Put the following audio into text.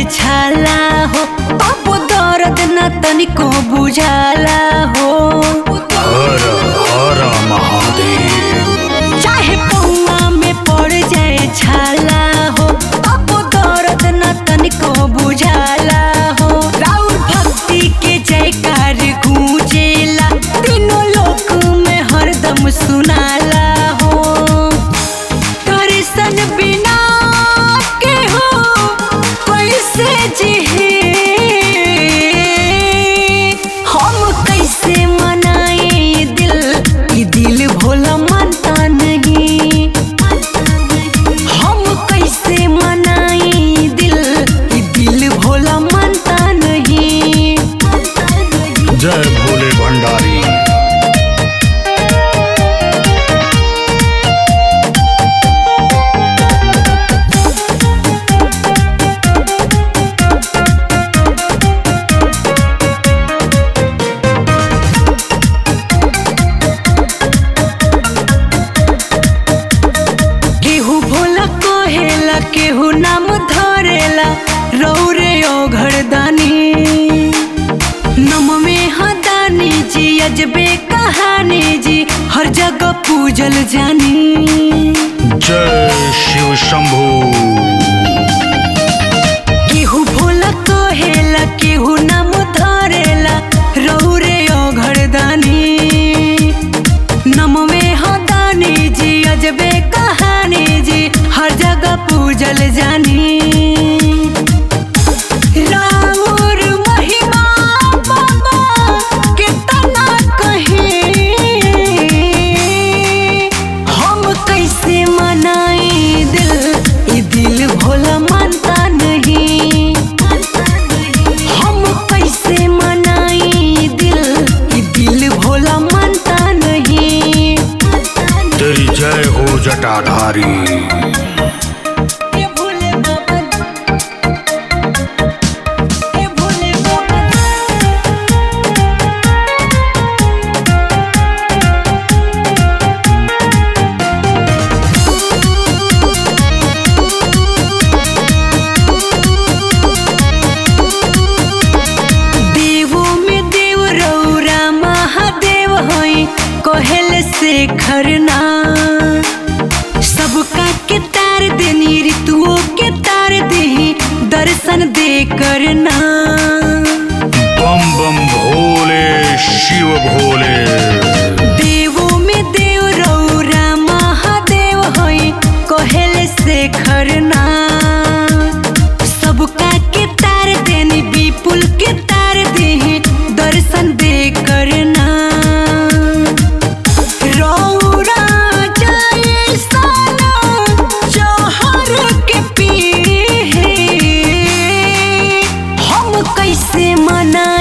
छाला हो अब दर्द न तनिको बुझाला हो हर हर महादेव चाहे पौआ में पड़ जाए छाला हो अब दर्द न तनिको बुझाला हो राउर भक्ति के जयकार गूंजेला तीनों लोक में हरदम सुनाला हो दर्शन बिना के हो कैसे जिहे हम कैसे मनाए दिल ई दिल भोला मानता नहीं हम कैसे मनाए दिल ई दिल भोला मानता नहीं जय भोले भंडारी केहू भोला कहेला केहू नाम धरेला रौरे ओ घरदानी नम में हदानी जी अजबे कहानी जी हर जगह पूजल जानी जय शिव शंभू केहू भोला कहेला केहू नाम धरेला रौरे ओ घरदानी नम में हदानी जी अजबे कहानी जी हर जगह पूजल जानी राउर महिमा बाबा कितना कहे हम कैसे मनाए दिल ये दिल भोला मानता नहीं हम कैसे मनाए दिल ये दिल भोला मानता नहीं तेरी जय हो जटाधारी ये भोले बाबा ये भोले बाबा देवो में देव रौरा महादेव होई कहल से खरना सबका के तार देनी ऋतुओं के तार देही दर्शन दे करना बम बम भोले शिव भोले देवो में देव रौरा महादेव होई कहल से खरना सबका के तार देनी विपुल के तार देही दर्शन दे करना रौरा जैसन जहर के पीहे हम कैसे मना